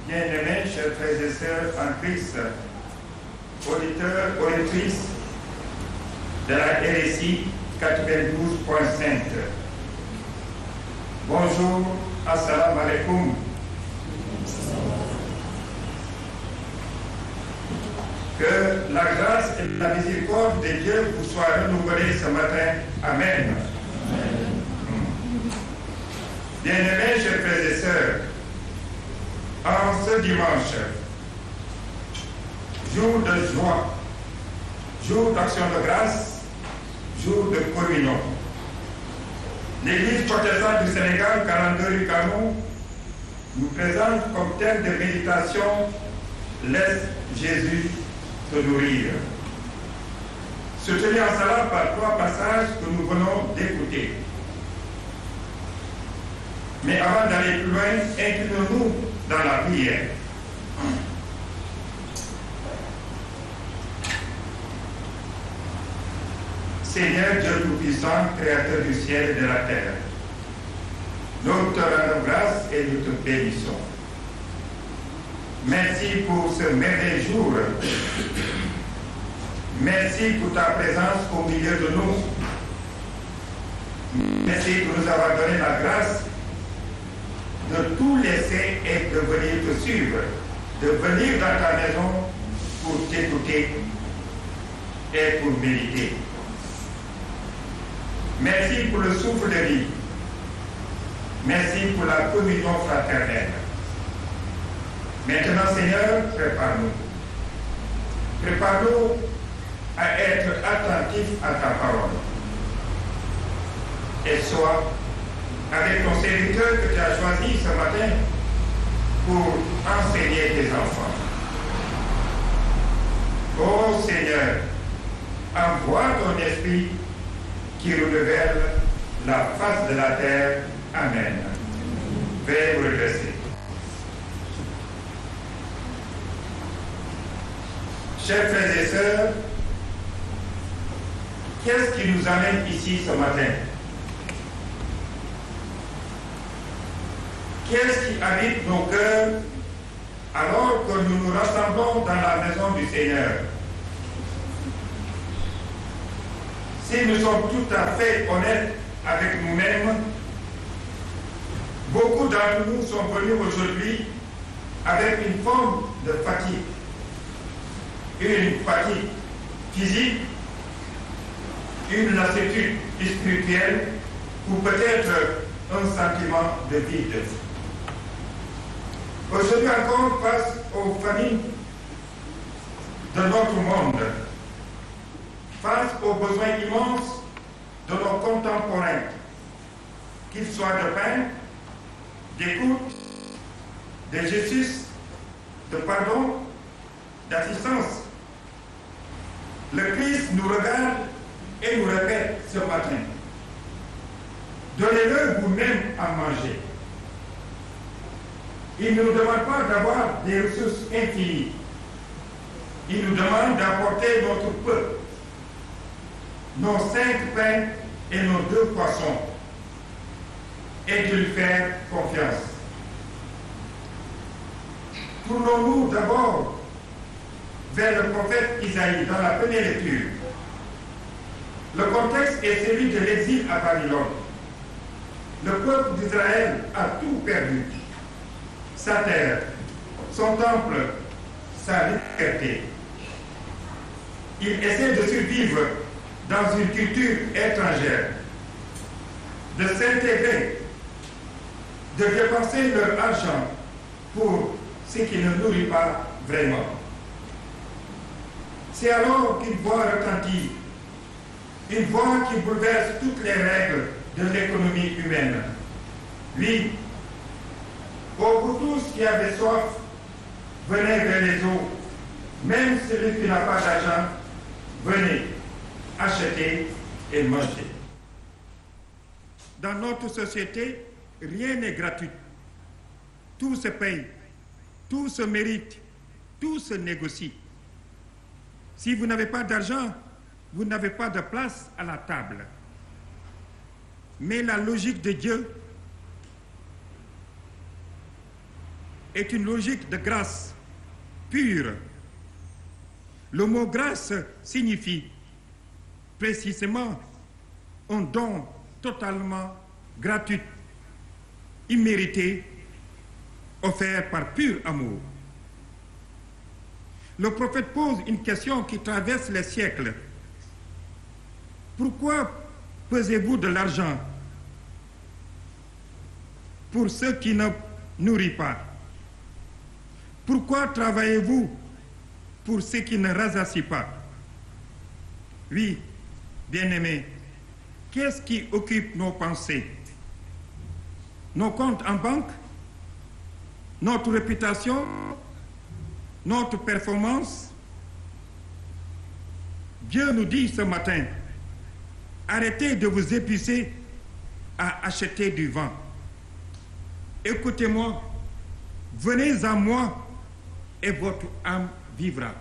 Bien-aimés, chers frères et sœurs en Christ, auditeurs, auditrices de la RSI 92.5. Bonjour, assalamu alaikum. Que la grâce et la miséricorde de Dieu vous soient renouvelées ce matin. Amen. Bien-aimés, chers frères et sœurs, en ce dimanche, jour de joie, jour d'action de grâce, jour de communion, l'Église protestante du Sénégal, 42 rue Canon, nous présente comme thème de méditation Laisse Jésus te nourrir. Soutenu en cela par trois passages que nous venons d'écouter. Mais avant d'aller plus loin, inclinons-nous dans la prière. Seigneur Dieu Tout-Puissant, Créateur du ciel et de la terre, nous te rendons grâce et nous te bénissons. Merci pour ce merveilleux jour. Merci pour ta présence au milieu de nous. Merci pour nous avoir donné la grâce de tout laisser et de venir te suivre, de venir dans ta maison pour t'écouter et pour méditer. Merci pour le souffle de vie. Merci pour la communion fraternelle. Maintenant, Seigneur, prépare-nous. Prépare-nous à être attentifs à ta parole. Et sois avec ton serviteur que tu as choisi ce matin pour enseigner tes enfants. Ô Seigneur, envoie ton esprit qui renouvelle la face de la terre. Amen. Veuillez vous redresser. Chers frères et sœurs, qu'est-ce qui nous amène ici ce matin Qu'est-ce qui habite nos cœurs alors que nous nous rassemblons dans la maison du Seigneur Si nous sommes tout à fait honnêtes avec nous-mêmes, beaucoup d'entre nous sont venus aujourd'hui avec une forme de fatigue. Une fatigue physique, une lassitude spirituelle ou peut-être un sentiment de vide. Aujourd'hui encore, face aux familles de notre monde, face aux besoins immenses de nos contemporains, qu'ils soient de pain, d'écoute, de justice, de pardon, d'assistance. Le Christ nous regarde et nous répète ce matin, donnez-le vous-même à manger. Il ne nous demande pas d'avoir des ressources infinies. Il nous demande d'apporter notre peu, nos cinq pains et nos deux poissons, et de lui faire confiance. Tournons-nous d'abord vers le prophète Isaïe dans la première lecture. Le contexte est celui de l'exil à Babylone. Le peuple d'Israël a tout perdu sa terre, son temple, sa liberté. Ils essaient de survivre dans une culture étrangère, de s'intégrer, de dépenser leur argent pour ce qui ne nourrit pas vraiment. C'est alors qu'une voix retentit, une voix qui bouleverse toutes les règles de l'économie humaine. Oui, pour vous tous qui avez soif, venez vers les eaux. Même celui qui n'a pas d'argent, venez, achetez et mangez. Dans notre société, rien n'est gratuit. Tout se paye, tout se mérite, tout se négocie. Si vous n'avez pas d'argent, vous n'avez pas de place à la table. Mais la logique de Dieu est une logique de grâce pure. Le mot grâce signifie précisément un don totalement gratuit, immérité, offert par pur amour. Le prophète pose une question qui traverse les siècles. Pourquoi pesez-vous de l'argent pour ceux qui ne nourrissent pas Pourquoi travaillez-vous pour ceux qui ne rassasient pas Oui, bien-aimés, qu'est-ce qui occupe nos pensées Nos comptes en banque Notre réputation Notre performance Dieu nous dit ce matin, arrêtez de vous épuiser à acheter du vent. Écoutez-moi, venez à moi et votre âme vivra.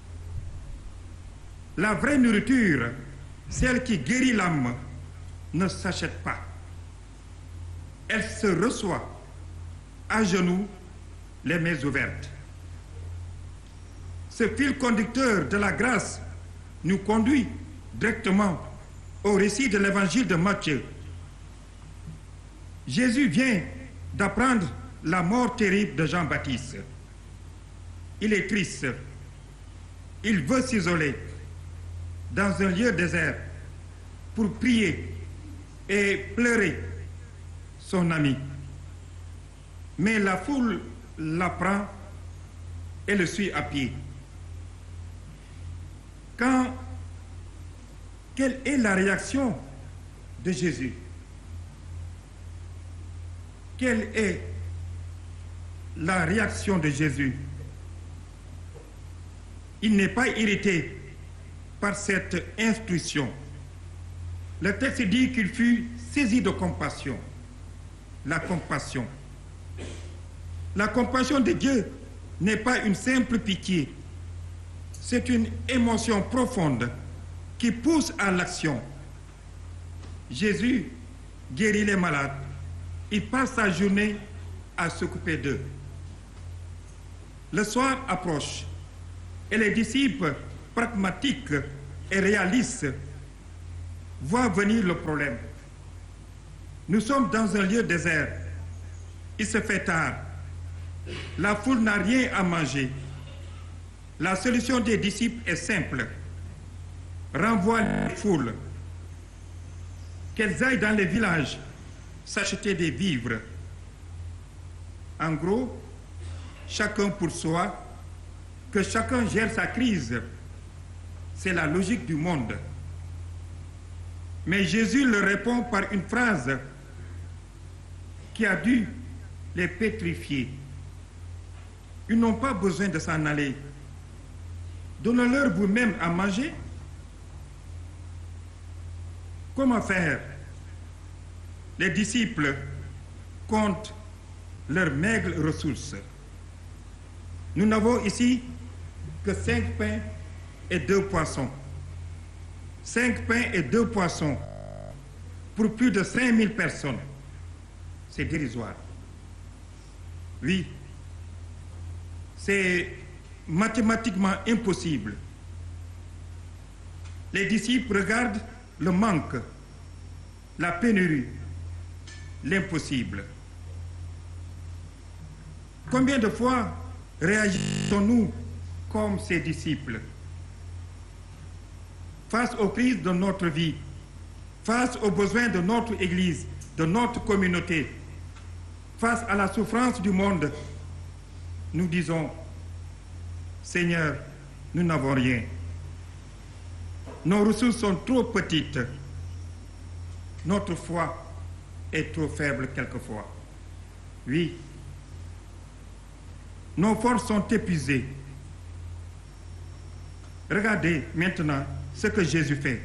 La vraie nourriture, celle qui guérit l'âme, ne s'achète pas. Elle se reçoit à genoux, les mains ouvertes. Ce fil conducteur de la grâce nous conduit directement au récit de l'évangile de Matthieu. Jésus vient d'apprendre la mort terrible de Jean-Baptiste. Il est triste. Il veut s'isoler dans un lieu désert pour prier et pleurer son ami. Mais la foule l'apprend et le suit à pied. Quand, quelle est la réaction de Jésus Quelle est la réaction de Jésus Il n'est pas irrité par cette instruction. Le texte dit qu'il fut saisi de compassion. La compassion. La compassion de Dieu n'est pas une simple pitié. C'est une émotion profonde qui pousse à l'action. Jésus guérit les malades. Il passe sa journée à s'occuper d'eux. Le soir approche et les disciples pragmatiques et réalistes voient venir le problème. Nous sommes dans un lieu désert. Il se fait tard. La foule n'a rien à manger. La solution des disciples est simple. Renvoie les foules. Qu'elles aillent dans les villages s'acheter des vivres. En gros, chacun pour soi, que chacun gère sa crise. C'est la logique du monde. Mais Jésus leur répond par une phrase qui a dû les pétrifier. Ils n'ont pas besoin de s'en aller. Donnez-leur vous-même à manger. Comment faire Les disciples comptent leurs maigres ressources. Nous n'avons ici que cinq pains et deux poissons. Cinq pains et deux poissons pour plus de 5000 personnes. C'est dérisoire. Oui, c'est mathématiquement impossible. Les disciples regardent le manque, la pénurie, l'impossible. Combien de fois réagissons-nous comme ces disciples face aux crises de notre vie, face aux besoins de notre Église, de notre communauté, face à la souffrance du monde, nous disons, Seigneur, nous n'avons rien. Nos ressources sont trop petites. Notre foi est trop faible quelquefois. Oui, nos forces sont épuisées. Regardez maintenant ce que Jésus fait.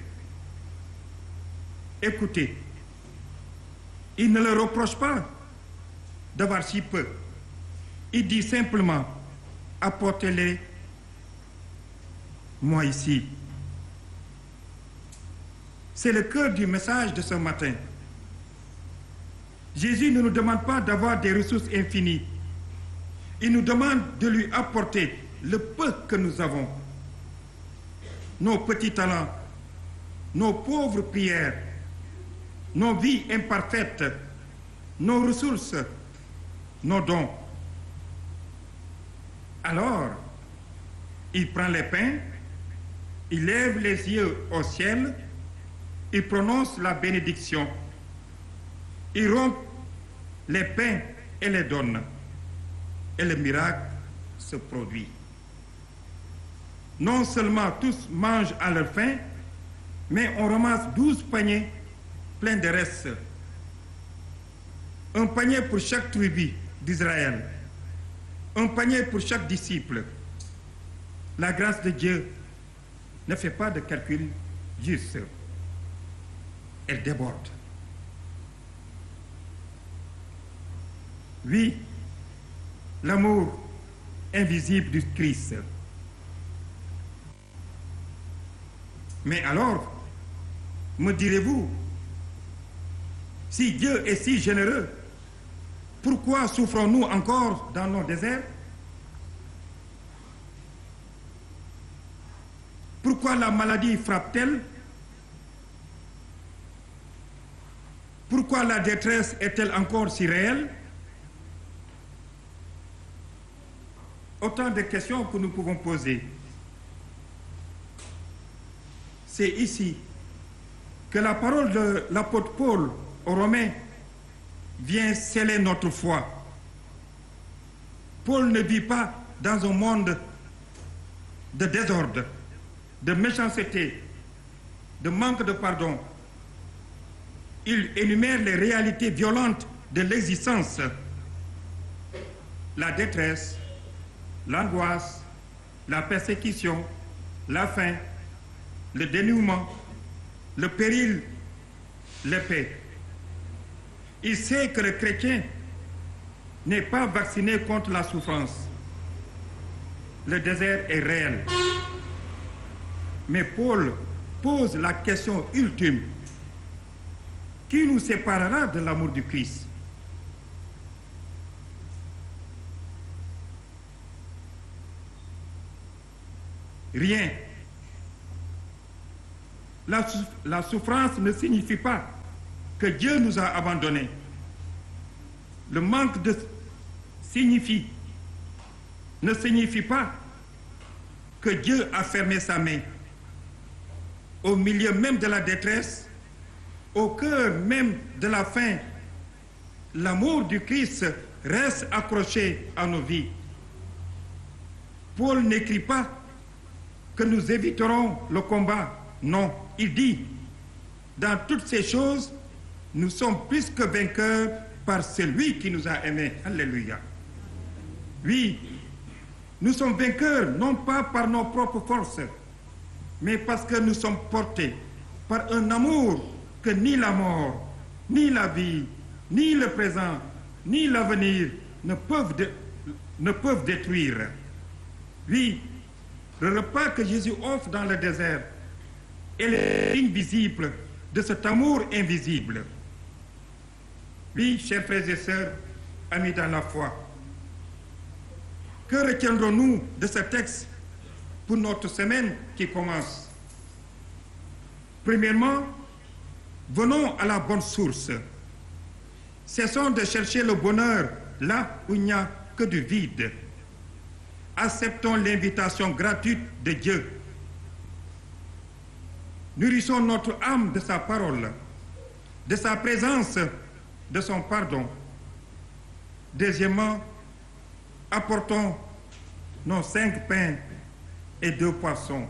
Écoutez, il ne leur reproche pas d'avoir si peu. Il dit simplement, apportez-les moi ici. C'est le cœur du message de ce matin. Jésus ne nous demande pas d'avoir des ressources infinies, Il nous demande de lui apporter le peu que nous avons, nos petits talents, nos pauvres prières, nos vies imparfaites, nos ressources, nos dons. Alors, il prend les pains, il lève les yeux au ciel, il prononce la bénédiction, il rompt les pains et les donne, et le miracle se produit. Non seulement tous mangent à leur faim, mais on ramasse douze paniers pleins de restes. Un panier pour chaque tribu d'Israël, un panier pour chaque disciple. La grâce de Dieu ne fait pas de calcul juste. Elle déborde. Oui, l'amour invisible du Christ. Mais alors, me direz-vous, si Dieu est si généreux, pourquoi souffrons-nous encore dans nos déserts Pourquoi la maladie frappe-t-elle Pourquoi la détresse est-elle encore si réelle Autant de questions que nous pouvons poser. C'est ici que la parole de l'apôtre Paul aux Romains vient sceller notre foi. Paul ne vit pas dans un monde de désordre, de méchanceté, de manque de pardon. Il énumère les réalités violentes de l'existence, la détresse, l'angoisse, la persécution, la faim, le dénouement, le péril, l'épée. Il sait que le chrétien n'est pas vacciné contre la souffrance. Le désert est réel. Mais Paul pose la question ultime. Qui nous séparera de l'amour du Christ Rien. La, la, souffrance ne signifie pas que Dieu nous a abandonnés. Le manque de signifie, ne signifie pas que Dieu a fermé sa main. Au milieu même de la détresse, au cœur même de la faim, l'amour du Christ reste accroché à nos vies. Paul n'écrit pas que nous éviterons le combat. Non, il dit, dans toutes ces choses, nous sommes plus que vainqueurs par celui qui nous a aimés. Alléluia. Oui, nous sommes vainqueurs non pas par nos propres forces, mais parce que nous sommes portés par un amour que ni la mort, ni la vie, ni le présent, ni l'avenir ne peuvent, de, ne peuvent détruire. Oui, le repas que Jésus offre dans le désert est le signe visible de cet amour invisible. Oui, chers frères et sœurs, amis dans la foi, que retiendrons-nous de ce texte pour notre semaine qui commence Premièrement, venons à la bonne source. Cessons de chercher le bonheur là où il n'y a que du vide. Acceptons l'invitation gratuite de Dieu. Nourrissons notre âme de sa parole, de sa présence, de son pardon. Deuxièmement, apportons nos cinq pains et deux poissons.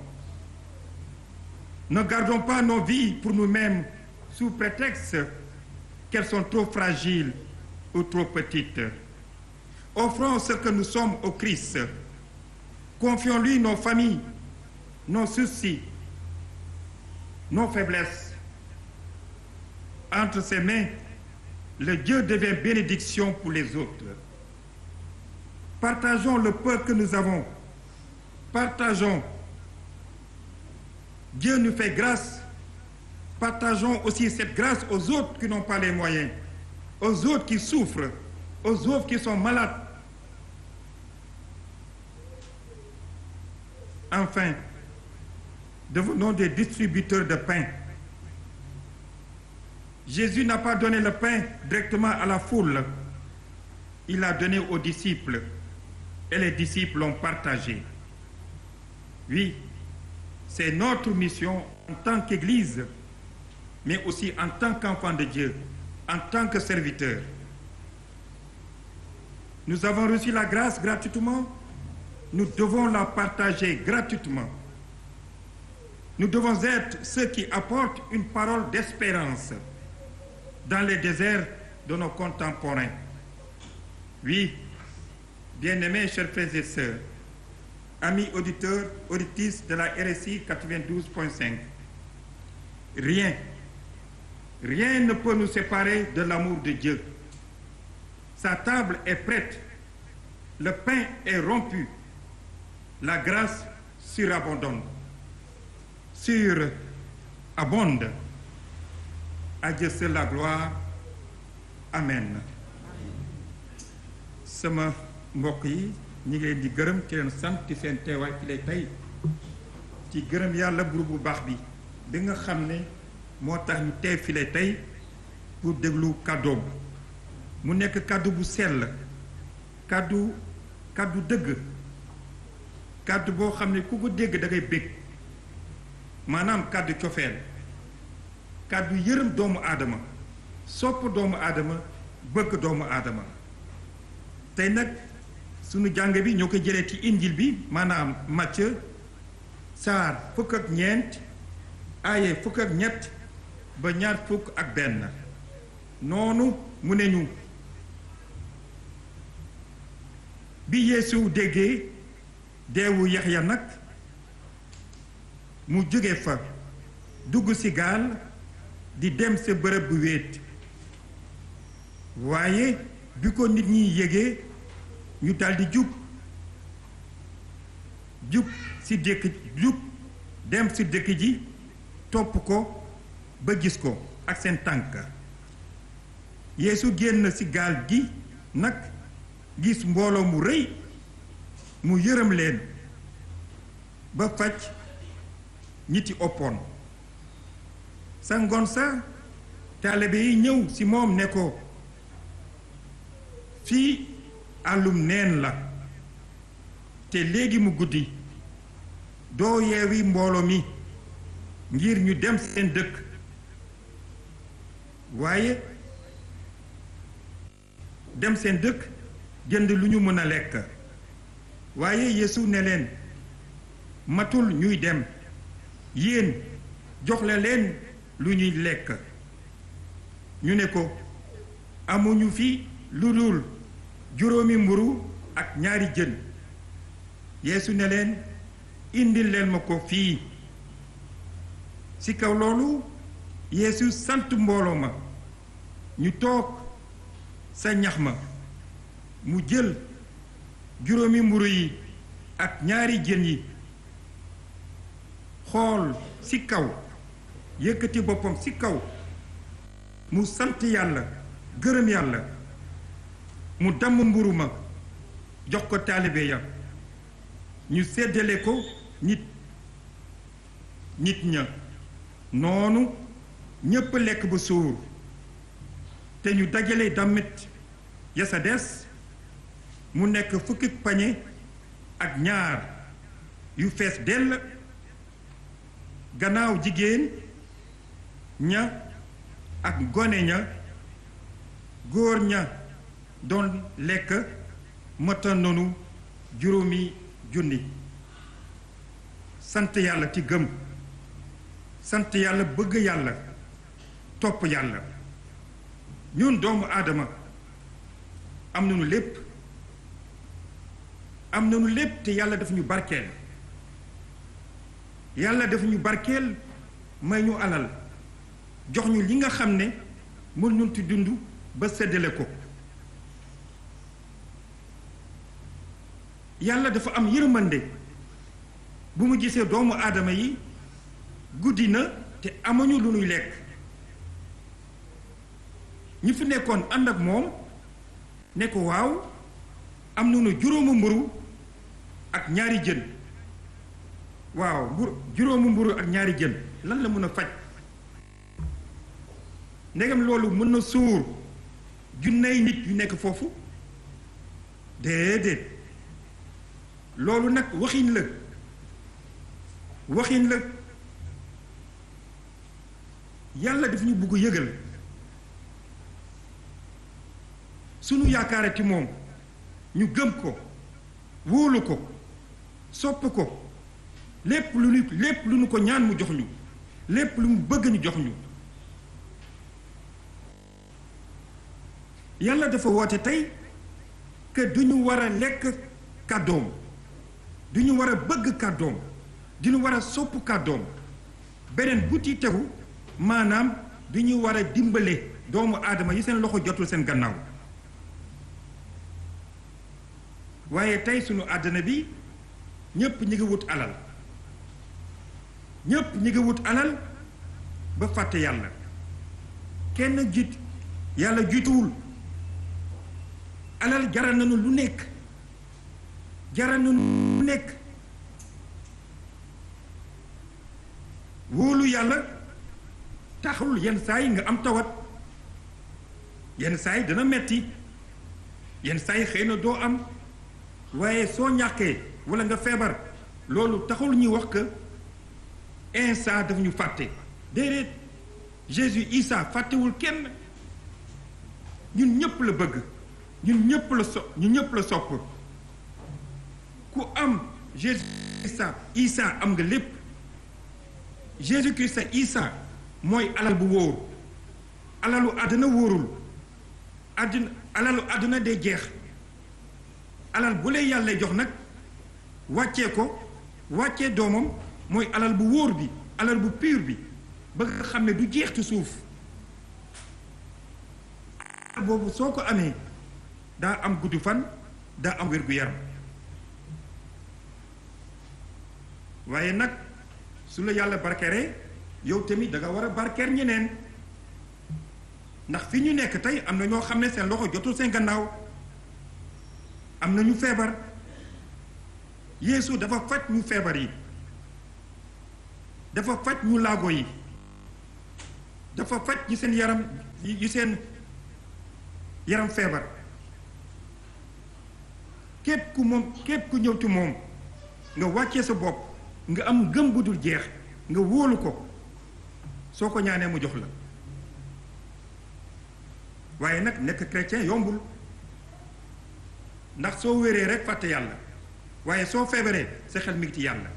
Ne gardons pas nos vies pour nous-mêmes sous prétexte qu'elles sont trop fragiles ou trop petites. Offrons ce que nous sommes au Christ. Confions-lui nos familles, nos soucis, nos faiblesses. Entre ses mains, le Dieu devient bénédiction pour les autres. Partageons le peu que nous avons. Partageons. Dieu nous fait grâce. Partageons aussi cette grâce aux autres qui n'ont pas les moyens, aux autres qui souffrent, aux autres qui sont malades. Enfin, devenons des distributeurs de pain. Jésus n'a pas donné le pain directement à la foule. Il l'a donné aux disciples et les disciples l'ont partagé. Oui, c'est notre mission en tant qu'Église, mais aussi en tant qu'enfant de Dieu, en tant que serviteur. Nous avons reçu la grâce gratuitement, nous devons la partager gratuitement. Nous devons être ceux qui apportent une parole d'espérance dans les déserts de nos contemporains. Oui, bien-aimés, chers frères et sœurs, amis auditeurs, auditrices de la RSI 92.5, rien, rien ne peut nous séparer de l'amour de Dieu. Sa table est prête, le pain est rompu, la grâce surabondante, surabonde. À Dieu seul la gloire. Amen. sama mbokk yi ñi ngi leen di gërëm ci leen sant ci seen teewaay ci lay tey ci gërëm yàlla buru bu baax bi bi nga xam ne moo tax ñu teew fi lay tey pour déglu kàddoom mu nekk kàddu bu sell kàddu kàddu dëgg kàddu boo xam ne ku ko dégg da ngay bég maanaam kàddu cofeel kàddu yërëm doomu aadama sopp doomu aadama bëgg doomu aadama tey nag sunu jàng bi ñoo ko jëlee ci injil bi maanaam Matthieu saar fukk ak ñeent aaye fukk ak ñett ba ñaar fukk ak benn noonu mu ne ñu bi Yeesu déggee deewu Yaxya nag mu jóge fa dugg ci gaal di dem sa bërëb bu wéet waaye bi ko nit ñi yégee ñu daldi jub jub ci dëkk jub dem ci dëkk ji topp ko ba gis ko ak seen tànk Yeesu génn ci gaal gi nag gis mbooloo mu rëy mu yërëm leen ba faj ñi ci oppoon sa ngoon sa taalibe yi ñëw ci moom ne ko fii àllum neen la te léegi mu guddi doo yeewi mbooloo mi ngir ñu dem seen dëkk waaye dem seen dëkk jënd lu ñu mën a lekk waaye Yeesu ne leen matul ñuy dem yéen joxle leen lu ñuy lekk ñu ne ko amuñu fi lu dul juróomi mburu ak ñaari jën Yeesu ne leen indil leen ma ko fii ci kaw loolu Yeesu sant mbooloo ma ñu toog sa ñax ma mu jël juróomi mburu yi ak ñaari jën yi xool ci kaw yëkkati boppam ci kaw mu sant yàlla gërëm yàlla mu damm mburu ma jox ko taalibe ya ñu séddale ko nit nit ña noonu ñépp lekk ba suur te ñu dajale damit ya sa des mu nekk fukki pañe ak ñaar yu fees dell gannaaw jigéen ña ak gone ña góor ña doon lekk mata nonu juróomi junni sant yàlla ci gëm sant yàlla bëgg yàlla topp yàlla ñun doomu aadama am nañu lépp am nañu lépp te yàlla daf ñu barkeel yàlla daf ñu barkeel may ñu alal jox ñu li nga xam ne mën ñu ti dund ba séddale ko yàlla dafa am yërmande bu mu gisee doomu aadama yi guddi na te amuñu lu ñuy lekk ñi fi nekkoon ànd ak moom ne ko waaw am nañu juróomu mburu ak ñaari jën waaw mburu juróomu mburu ak ñaari jën lan la mën a faj ndegam loolu mën na suur junney nit yu nekk foofu déedéet loolu nag waxin la waxin la yàlla daf ñu bugg yëgal sunu yaakaarati moom ñu gëm ko wóolu ko sopp ko lépp lu ñu lépp lu ñu ko ñaan mu jox ñu lépp lu mu bëgg ñu jox ñu yàlla dafa woote tey que du ñu war a lekk kàddoom du ñu war a bëgg kàddoom du ñu war a sopp kàddoom beneen bu ci tegu maanaam du ñu war a dimbale doomu aadama yi seen loxo jotul seen gannaaw waaye tey sunu àddina bi ñépp ñi ngi wut alal ñépp ñi ngi wut alal ba fàtte yàlla kenn jiit yàlla jiituwul alal jaral nañu lu nekk jaral nañu lu nekk wóolu yàlla taxul yenn saa yi nga am tawat yenn saa yi dana metti yenn saa yi xëy na doo am waaye soo ñàkkee walla nga feebar loolu taxul ñuy wax que Isa daf ñu fàtte déedéet Jésus Isa fàttewul kenn ñun ñëpp la bëgg ñun ñëpp la so ñun ñëpp la sopp ku am Jésus Isa Isa am nga lépp Jésus Christ Isa mooy alal bu wóor alalu àddina wóorul àddina alalu àddina day jeex alal bu lay yàlla jox nag wàccee ko wàccee doomam mooy alal bu wóor bi alal bu pur bi ba nga xam ne du jeex ci suuf boobu soo ko amee daa am gudd fan daa am wér-gu-yaram waaye nag su la yàlla barkeeree yow tamit da nga war a barkeer ñeneen ndax fi ñu nekk tey am na ñoo xam ne seen loxo jotul seen gannaaw am na ñu feebar Yeesu dafa faj ñu feebar yi dafa faj ñu laago yi dafa faj ñi seen yaram yi seen yaram feebar képp ku moom képp ku ñëw ci moom nga wàccee sa bopp nga am gëm bu dul jeex nga wóolu ko soo ko ñaanee mu jox la waaye nag nekk chrétien yombul ndax soo wéree rek fàtte yàlla waaye soo feebaree sa xel mi ngi ci yàlla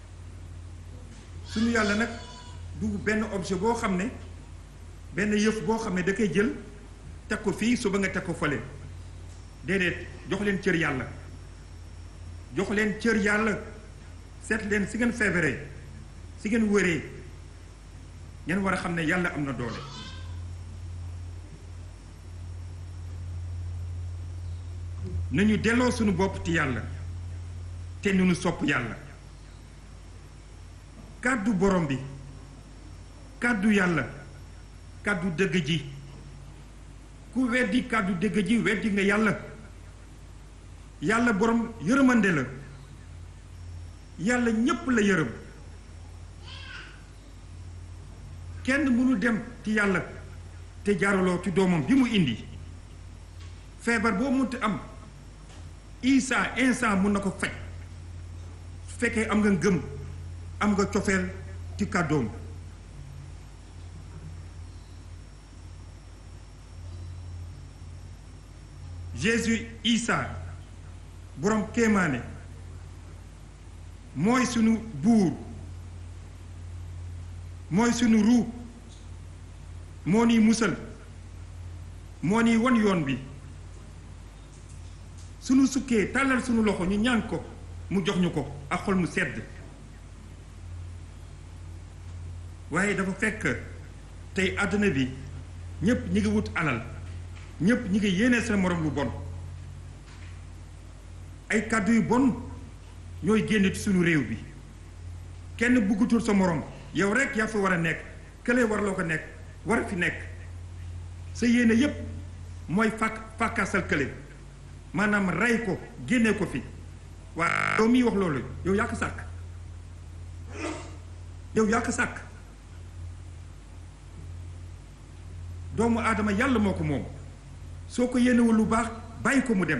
suñu yàlla nag du benn objet boo xam ne benn yëf boo xam ne da koy jël teg ko fii suba nga teg ko fële déedéet jox leen cër yàlla jox leen cër yàlla seet leen si ngeen feebaree si ngeen wéree ngeen war a xam ne yàlla am na doole nañu delloo suñu bopp ci yàlla te nu sopp yàlla kàddu borom bi kàddu yàlla kàddu dëgg ji ku weddi kàddu dëgg ji weddi nga yàlla yàlla borom yërëmande la yàlla ñépp la yërëm kenn mënu dem ci yàlla te jaaraloo ci doomam bi mu indi feebar boo mënti am Isa instant mun na ko faj su fekkee am nga ngëm am nga cofeel ci kàddoom Jésus Isa borom kéemaane mooy sunu buur mooy sunu ruu moo niy musal moo niy won yoon bi sunu sukkee tàllal sunu loxo ñu ñaan ko mu jox ñu ko ak xol mu sedd waaye dafa fekk tey àdduna bi ñépp ñi ngi wut alal ñépp ñi ngi yéene seen morom lu bon ay kàddu yu bon ñooy génn ci sunu réew bi kenn buggutul sa morom yow rek yaa fa war a nekk kële war loo ko nekk war fi nekk sa yéene yépp mooy fàkk fàkkaasal kële maanaam rey ko génne ko fi waa yow miy wax loolu yow yaa ko sàkk yow yaa ko sàkk doomu aadama yàlla moo ko moom soo ko yéenewul lu baax bàyyi ko mu dem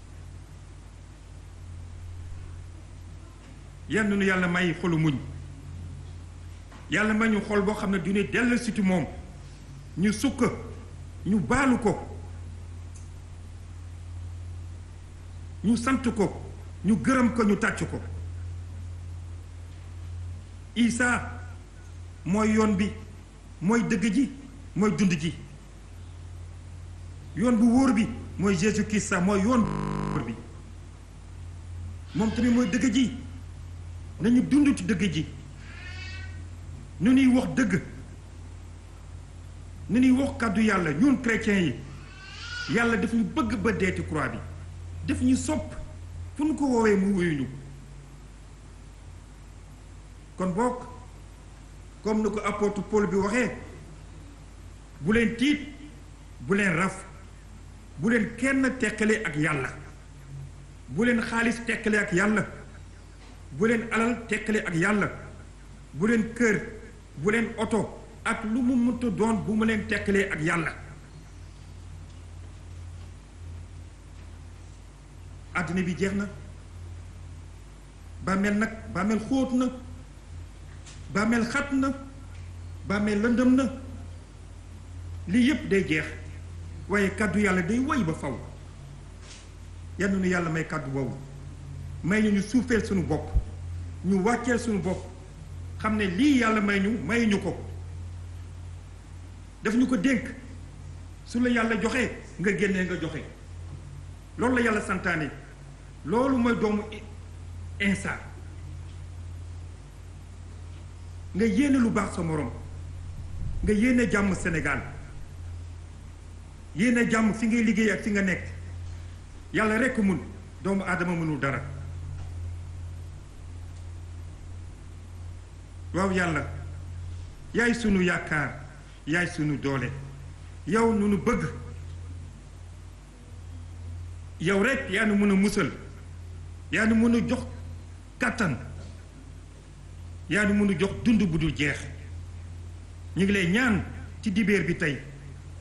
yenn nu yàlla may xolu muñ yàlla may ñu xol boo xam ne du ne dell siti moom ñu sukk ñu baalu ko ñu sant ko ñu gërëm ko ñu tàcc ko Isa mooy yoon bi mooy dëgg ji mooy dund ji yoon bu wóor bi mooy Jésus Christ sax mooy yoon bu wóor bi moom tamit mooy dëgg ji nañu dund ci dëgg ji nu ñuy wax dëgg nu ñuy wax kàddu yàlla ñun chrétiens yi yàlla daf ñu bëgg ba deeti croix bi daf ñu sopp fu ñu ko woowee mu wuyuñu kon boog comme ni ko apôtre Paul bi waxee bu leen tiit bu leen raf bu leen kenn teqale ak yàlla bu leen xaalis teqale ak yàlla bu leen alal teqale ak yàlla bu leen kër bu leen oto ak lu mu mënta doon bu mu leen tekkalee ak yàlla àddina bi jeex na bàmmeel nag bàmmeel xóot na bàmmeel xat na bàmmeel lëndëm na lii yépp day jeex waaye kàddu yàlla day woy ba faw yal na nu yàlla may kàddu boobu may ñu ñu suufeel suñu bopp ñu wàcceel suñu bopp xam ne lii yàlla may ñu may ñu ko daf ñu ko dénk su la yàlla joxee nga génnee nga joxe loolu la yàlla santaane loolu mooy doomu insa nga yéene lu baax sa morom nga yéene jàmm Sénégal yéene jàmm fi ngay liggéey ak fi nga nekk yàlla rekk mun doomu aadama mënul dara waaw yàlla yaay sunu yaakaar yaay sunu doole yow nu nu bëgg yow rek yaa nu mën a musal yaa nu mën a jox kàttan yaa nu mën a jox dund bu dul jeex ñu ngi lay ñaan ci dibeer bi tey